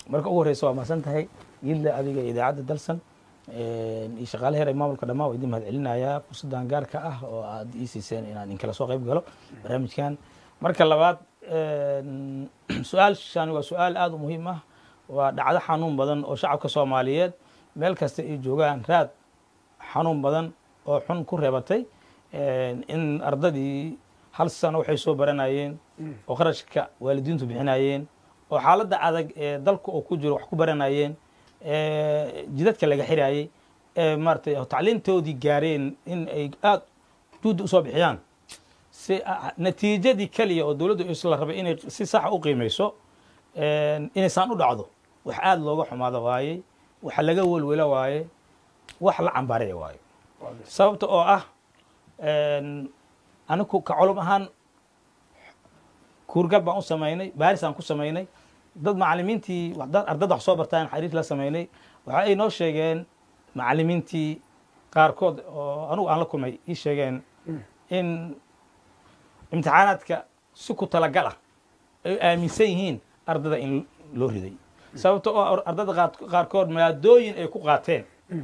marka ugu horeysa waa mahadsan tahay yidla adiga iyo idaacadda dalsan iyo shaqaale heer ee maamulka dhammaan waa idin mahad celinayaa fursaddan gaarka ah oo aad ii siiseen inaan inkala soo qayb galo barnaamijkan marka labaad su-aashani waa su-aal aada u muhiim ah waa dhacdo xanuun badan oo shacabka soomaaliyeed meel kasta ay joogaan raad xanuun badan oo xun ku reebatay in ardadii hal sano waxay soo baranayeen oo kharashka waalidiintu bixinayeen oo xaaladda adag ee dalka oo ku jiro wax ku baranayeen jidadka laga xiraayey ee maaratay tacliintoodii gaareen in ay aada juhdi usoo bixiyaan si natiijadii keliya oo dowladdu isla rabay inay si saxa u qiimeyso inaysaan u dhacdo wax aada looga xumaado waaye wax laga welwelo waaye wax la cambaaraya waaye sababta oo ah anigu ka culum ahaan kuurgal baan u samaynay baaris aan ku samaynay dad macalimiintii ardada wax soo bartaan xariir la samaynay waxa ay noo sheegeen macalimiintii qaarkood oo anugu aan la kulmay ii sheegeen in imtixaanaadka si ku talagal ah ay aaminsan yihiin ardada in loo riday sababta oo ardada qaarkood maadooyin ay ku qaateen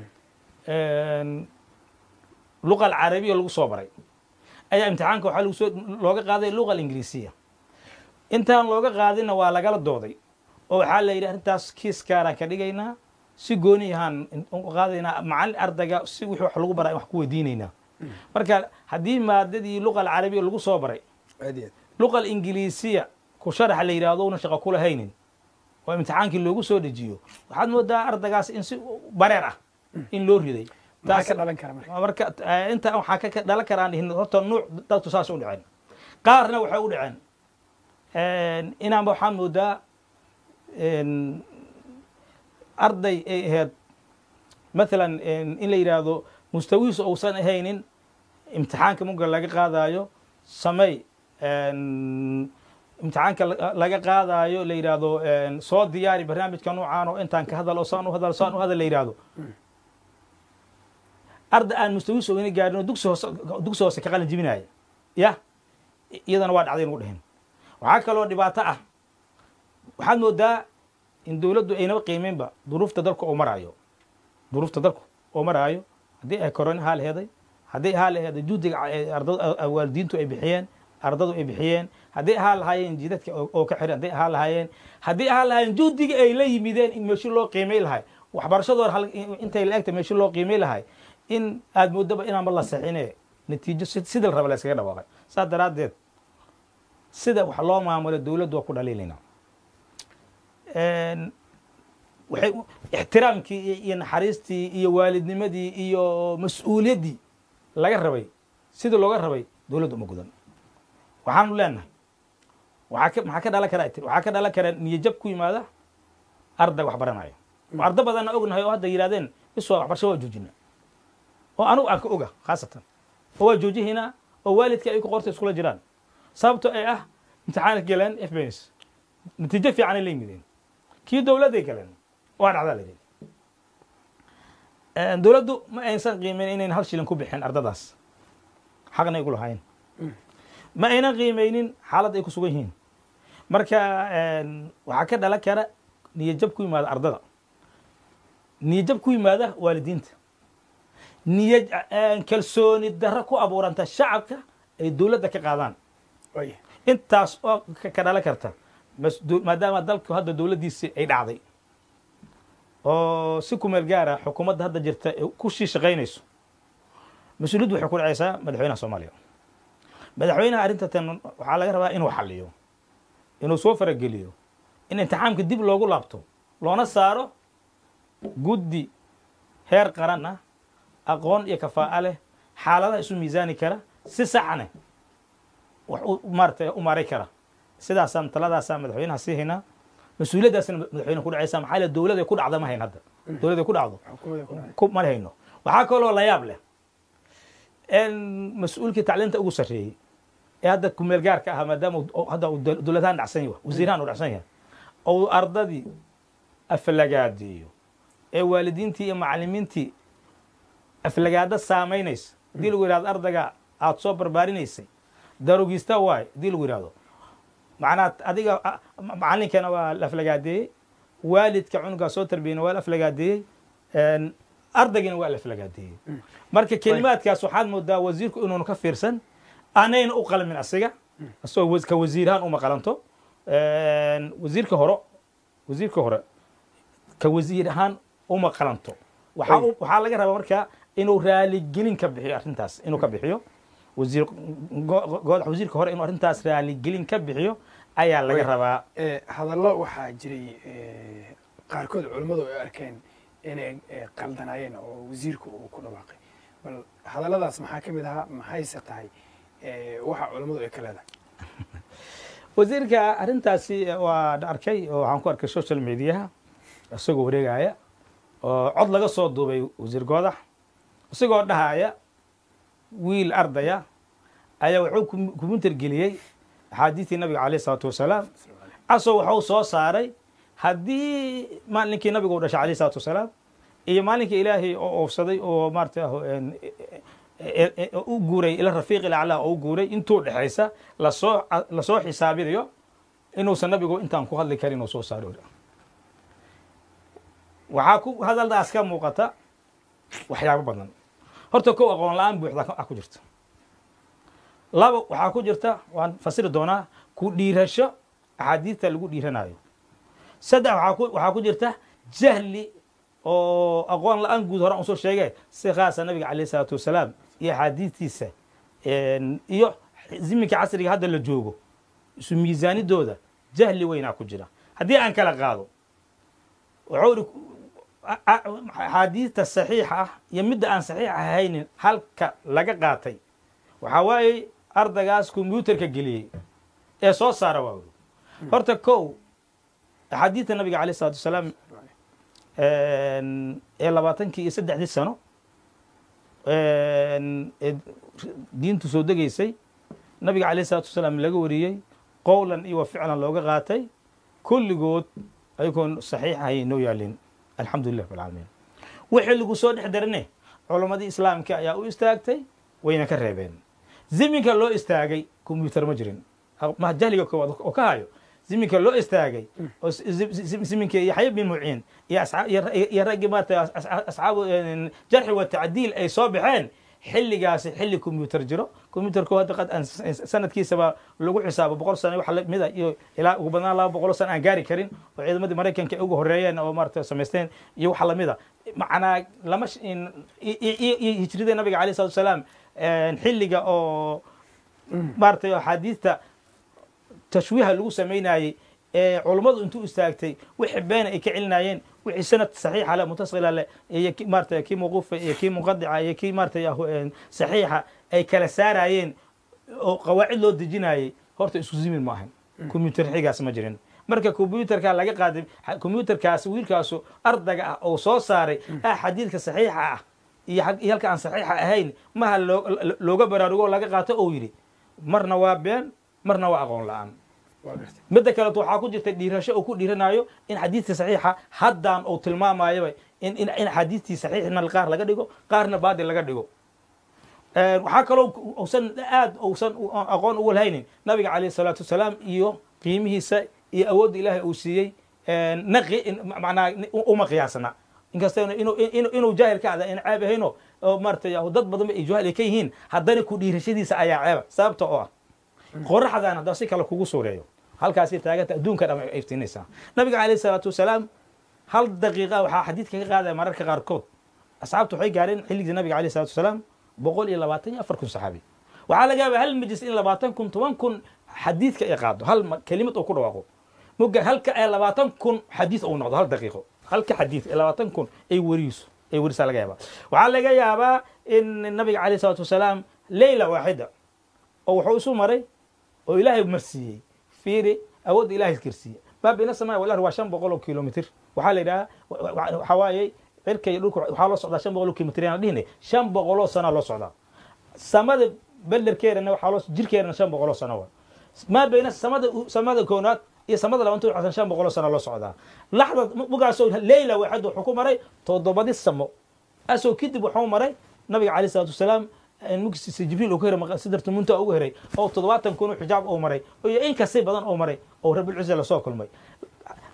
luqa alcarabiya lagu soo baray ayaa imtixaanka waxaa lagusoo looga qaaday luqa alingiriisiya intaan looga qaadinna waa lagala dooday oo waxaa la yidhi arrintaas kiis gaaraan ka dhigaynaa si gooni ahaan qaadaynaa macalin ardayga si wixii wax lagu baraa wax ku weydiinaynaa marka haddii maadadii luqa alcarabiya lagu soo baray luqa alingiliisiya ku sharaxa la yidhaahdo una shaqo kula haynin oo imtixaankii loogu soo dejiyo waxaad moodaa ardaygaas in si bareer ah in loo riday marka inta waxaa ka dhalan karaan dhihin horta nuuc dadku saas u dhaceen qaarna waxay u dhaceen inaanba waxaan moodaa arday ay ahayd mathalan in la yidhaahdo mustawihiisu uusan ahaynin imtixaanka muga laga qaadaayo samey imtixaanka laga qaadaayo la yidhaahdo soo diyaari barnaamijka nuucaan oo intaan ka hadal oo saan u hadal saan u hadal la yidhaahdo arday aan mustawihiisu ogana gaarin oo dugsi hoose dugsi hoose ka qalin jibinaya ya iyadana waa dhacday nugu dhehen waxaa kaloo dhibaato ah waxaad moodaa in dowladdu aynaba qiimeynba duruufta dalka oo maraayo duruufta dalku oo maraayo haddii ay korona haa laheeday haddii haa laheeday juhdiga waalidiintu ay bixiyeen ardadu ay bixiyeen haddii ahaa lahaayeen jidadka oo ka xiran haddii ahaa lahaayeen haddii ahaa lahaayeen juhdiga ay la yimideen in meeshi loo qiimay lahay waxbarashadooda intay la egta meeshi loo qiimay lahay in aad moodaba inaanba la saxine natiijo sida la raba la iskaga dhawaaqay saas daraaddeed sida wax loo maamulo dowladdu waa ku dhaliilaynaa waxay ixtiraamkii iyo naxariistii iyo waalidnimadii iyo mas-uuliyaddii laga rabay sidii looga rabay dowladdu uma gudan waxaanu leenahay waxaa ka maxaa ka dhalan karaa tir waxaa ka dhalan karaa niyajab ku yimaada arday wax baranaya oo arda badanna ognahay oo hadda yidhahdeen iswa waxbarasho waa joojina oo anugu aan ka oga khaasatan oo waa joojihinaa oo waalidka ay ku qorta iskula jiraan sababto ay ah imtixaanka galeen fbs natiijo fiicanay la yimideen kii dowladday galeen waa dhacdaa la yidhi dowladdu ma aysan qiimeyn inayn hal shilin ku bixin ardadaas xaqna igu lahayn ma aynan qiimeynin xaaladda ay ku sugan yihiin marka waxaa ka dhalan kara niyajab ku yimaada ardada niyajab ku yimaada waalidiinta niya kalsooni darro ku abuuranta shacabka ay dowladda ka qaadaan intaas oo ka dhalan karta maadaama dalku hadda dowladdiisi ay dhacday oo si ku meel gaara xukuumadda hadda jirta ku sii shaqaynayso mas-uuliyaddu waxay ku dhacaysaa madaxweynaha soomaaliya madaxweynaha arrinta tan waxaa laga rabaa inuu xaliyo inuu soo farageliyo in imtixaamka dib loogu laabto loona saaro guddi heer qaran ah aqoon iyo kafaa'a leh xaaladaha isu miisaani kara si saxane wax maarata u maaray kara sidaasaan taladaasaa madaxweynaha sii haynaa mas-uuliyaddaasna madaxweyne ku dhacaysa maxaa le dowlada ku dhacda ma hayn hadda dowlada ku dhacdo ma hayno waxaa kaloo la yaab leh mas-uulkii tacliinta ugu sarreeyey ee hadda kumeel gaarka ahaa maadaama hadda dowladahaan dhacsan yahay wasiirahan uu dhacsan yahay ou ardadii aflagaadeeyo ee waalidiintii iyo macalimiintii aflagaada saamaynaysa haddii lagu yihahdo ardayga aada soo barbaarinaysay darogista waay haddii lagu yihahdo macnaa adiga macalinkana waa la aflagaadeeyey waalidka cunugaa soo tarbiyeyna waa la aflagaadeeyey ardaygina waa la aflagaadeeyey marka kelimaadkaas waxaad moodaa wasiirku inuunu ka fiirsan anayna u qalmin asiga asagoo ka wasiirahaan uma qalanto wasiirka hore wasiirka hore ka wasiir ahaan uma qalanto waxaa u- waxaa laga rabaa marka inuu raaligelin ka bixiyo arrintaas inuu ka bixiyo wasiir go- goodax wasiirka hore inuu arrintaas raaligelin ka bixiyo ayaa laga Way. rabaa Eh, hadallo waxaa jiray eh, qaarkood culimmadu ay arkeen inay eh, qaldanaayeen oo wasiirku uu ku dhawaaqay bal hadalladaas maxaa ka mid ahaa maxayse tahay eh, waxa culimmadu ay ka leedahay wasiirka arrintaasi waa arkay oo waxaan ku arkay social mediaha isagoo wareegaya oo cod laga soo duubay wasiir goodax isagoo dhahaya wiil ardaya ayaa wuxuu kum- kumbuyuutar geliyey axaadiistii nabiga caleyh isalaatu wasalaam asoo waxuu soo saaray haddii maalinkii nabiga u dhashay caleyh isalaatu wasalaam iyo maalinkii ilaahay oo oofsaday oo maarata u guuray ila rafiiq ilaclaa oo u guuray intuu dhexaysa lasoo lasoo xisaabinayo inuusan nabigu intaan ku hadli karin oo soo saaro waxaa ku hadaldaas ka muuqata waxyaabo badan horta kow aqoon la-aan buuxda ah ku jirta laba waxaa ku jirta waan fasiri doonaa ku dhiirasho axaadiista lagu dhiiranayo saddex waxaa ku waxaa ku jirta jahli oo aqoon la-aan guud horaan usoo sheegay si khaasa nabiga caleyh isalaatu wasalaam iyo axaadiistiisa iyo ziminka casriga hadda la joogo isu miisaanidooda jahli weynaa ku jira haddii aan kala qaado wuxuu iri axaadiista saxiixa ah iyo midda aan saxiix ahaynin halka laga qaatay waxaa waaye ardagaas kombyuutarka geliyey ee soo saara waa uri horta kow axaadiista nabiga caleyh isalatu wasalaam ee labaatankii iyo saddexdii sano ee diintu soo degaysay nabiga caleyh isalatu wasalaam laga wariyey qowlan iyo wa ficlan looga qaatay kulligood ayagoon saxiix ahay noo yaalin alxamdu lilah rabbilcaalamiin wixii lagu soo dhex darane culammadii islaamka ayaa u istaagtay wayna ka reebeen ziminka loo istaagay kombyuutar ma jirin ma jahliga koowaad oo ka hayo ziminka loo istaagay oo ziminka yaxya bin muciin iyo raggii maarata asxaabu jarxi wa tacdiil ay soo baxeen xilligaasi xilli kombyuutar jiro kombyuutarku hadda qad aan sanadkiisaba lagu xisaabo boqol sano wax lamida iyo ilaa ugu badnaan laba boqol sano aan gaari karin oo ciidamadii maraykanka ay ugu horeeyeen oo maarata samaysteen iyo waxa lamida macnaa lama iyo hijrida nabiga alayh salatu wasalaam xilliga oo maaragtay axaadiista tashwiiha lagu samaynayey ee culummadu intuu istaagtay wixii beena ay ka celinayeen wixii sanad saxiixa le mutasila le iyo maarata kii mawquufa iyo kii munqadica iyo kii maarata saxiixa ay kala saarayeen oo qawaacid loo dejinayey horta isku zimin ma ahan kombyuutar xigaas ma jirin marka kombyuutarka laga qaaday kombyuutarkaas wiilkaasu ardaga ah oo soo saaray ah xadiidka saxiixa ah iyo halka aan saxiixa ahayn maha looga baraarugo oo laga qaato ou yidhi marna waa been marna waa aqoon la-aan midda kaleeto waxaa ku jirta dhiirasho uu ku dhiiranayo in xadiidka saxiixa haddaan uu tilmaamayaba in xadiidtii saxiixna qaar laga dhigo qaarna baadil laga dhigo waxaa kaloo usan aad usan aqoon ugu lahaynin nabiga calayh salaatu wasalaam iyo qiimihiisa iyo awoodda ilaahay uu siiyey naqi manaa uma qiyaasna inkasta inuu jaahil ka ada in ceeb ahayno oo maarata dad badanba ay jaahil ka yihiin haddana ku dhiirashadiisa ayaa ceeba sababta oo ah qoraxdan haddaba si kale kugu suureeyo halkaasi taaganta adduunka dham ay iftiinaysaa nabiga calayh salaatu wasalaam hal daqiiqa waxaa xadiidka ka qaadaya mararka qaarkood asxaabtu waxay gaareen xilligii nabiga calayh salatu wasalaam boqol iyo labaatan iyo afar kun saxaabi waxaa laga yaabaa hal majlis in labaatan kun toban kun xadiidka ay qaado hal kelimad oo ku dhawaaqo muga halka ay labaatan kun xadiid uu noqdo hal daqiiqo halka xadiid ee labaatan kun ay weriiso ay werisaa laga yaabaa waxaa laga yaabaa in nabiga calayh salatu wasalaam leyla waaxida oo wuxuu isu maray oo ilaahay marsiiyey fiiri awoodda ilahay kirsiiye maa bayna samaa wal ard waa shan boqol oo kilomitr waxaa la yidhaha waxaa waaye cirka iyo dhulka waxaa loo socdaa shan boqol oo kilomitr yaan dhihine shan boqoloo sanaa loo socdaa samada belderkeedana waxaa loo jirkeedana shan boqoloo sano waa maa bayna samada samada koonaad iyo samada labanta waxasan shan boqoloo sano loo socdaa laxda mugaasoo leyla waaxid wuxuu ku maray toddobadi samo asoo kadib wuxuu maray nabiga calayh salaatu wasalaam mugsiisa jibriil uu ka heray sidarta munta ugu heray oo toddobaatan kun xijaab uu maray iyo in kasi badan uu maray oo rabbilciza lasoo kulmay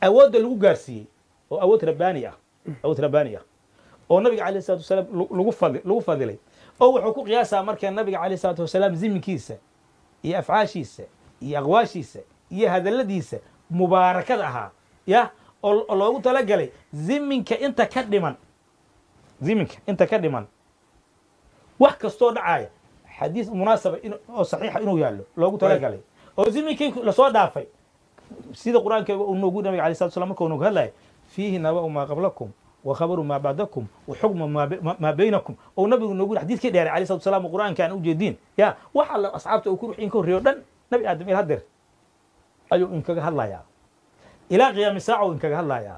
awoodda lagu gaarsiiyey oo awood rabbaani ah awood rabbaani ah oo nabiga calayh salatu wasalaam lagu fadi lagu fadilay oo wuxuu ku qiyaasaa marka nabiga calayh salatu wasalaam ziminkiisa iyo afcaashiisa iyo aqwaashiisa iyo hadalladiisa mubaarakada ahaa ya oo loogu talagalay ziminka inta ka dhiman ziminka inta ka dhiman wax kastoo dhacaya xadiis munaasaba oo saxiixa inuu yaallo loogu talagalay oo ziminkii lasoo dhaafay sida qur-aanka uu noogu nabiga alay salatu slam marka uu noogu hadlaya fiihi naba'u maa qablakum wa khabaru maa bacdakum wa xukmu maa baynakum oo nabigu noogu xadiiskii dheeray alayh salatu salam qur-aanka aan ujeediin ya wax alla asxaabta uu ku ruux inka horreeyo dhan nabi aadam il hadeer ayuu inkaga hadlayaa ilaa qiyaami saaca uu inkaga hadlayaa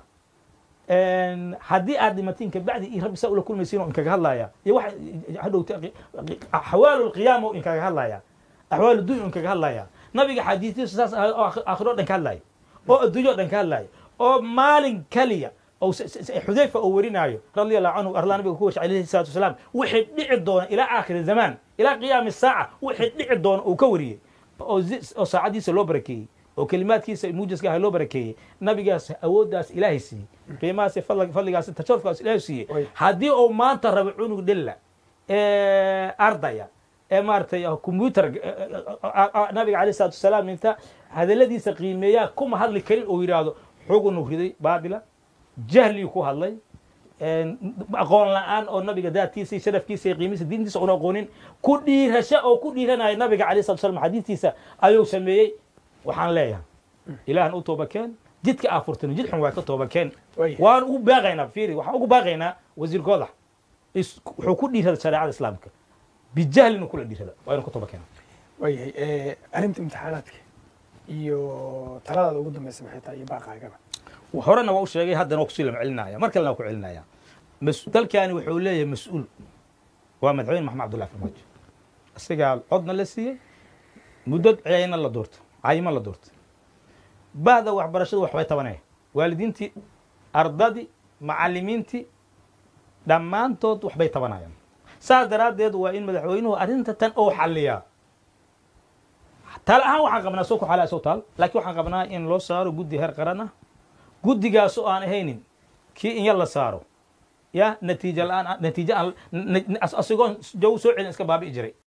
haddii aad dhimatiin kabacdi iyo rabbi saa ula kulmaysiin oo inkaga hadlaya iyo wax hadhowta axwaalu lqiyaama oo inkaga hadlaya axwaalu dunya oo inkaga hadlaya nabiga xadiistiisu saas ahay oo aakhiro o dhan ka hadlaya oo adduunyo o dhan ka hadlaya oo maalin kaliya oo xudayfa oo warinaayo radia allahu canhu arlaa nabiga ku washay alayhi salatu wasalaam wixii dhici doona ilaa aakhiri zamaan ilaa qiyaami saaca wixii dhici doona uu ka wariyey oo saacadiisa loo barakeeyey oo kelimaadkiisa muujaska ah loo barakeeyey nabigaas awooddaas ilaahay siiyey qiimahaas fadligaas tasharufkaas ilaahay siiyey haddii uu maanta rabo cunug dhilla ardaya ee maaratay combyuter nabiga alayh salatu wasalaam inta hadalladiisa qiimeeyaa kuma hadli karin oo yidhaahdo xugunu riday baatila jahliyu ku hadlay aqoon la-aan oo nabiga daadkiisa iyo sharafkiisa iyo qiimihiisa diintiisa una aqoonin ku dhiirasho oo ku dhiiranaya nabiga alayh salatu salam xadiistiisa ayuu sameeyey waxaan leeyahay ilaahan u toobakeen jidka aa furtin jid xun waa ka toobakeen waan ugu baaqaynaa fiiri waxaan ugu baaqaynaa wasiir goodax wuxuu ku dhiirada shareecada islaamka bijahlinu kula dhiirada waa inu ka toobakeen waayahay arrinta imtixaanaadka iyo taladaada ugu dambaysa maxay tahay iyo baaqaagaba horena waa u sheegay haddana waa kusii lama celinaya mar kalena waa ku celinaya dalkani wuxuu leeyahay mas-uul waa madaxweyne maxamed abdullahi farmaajo isagaa codna la siiyey muddo cayna la doorto cayima la doorto bahda waxbarashadu waxbay tabanaya waalidiintii ardadii macalimiintii dhammaantood waxbay tabanayaan saas daraaddeed waa in madaxweynuhu arrinta tan oo xalliyaa taal ahaan waxaan qabnaa soo ku xalaa soo taal laakiin waxaan qabnaa in loo saaro guddi heer qaran ah guddigaas oo aan ahaynin kii in yar la saaro ya natiija la-aan natiija aan asigoon jaw soo celin iska baabi'i jiray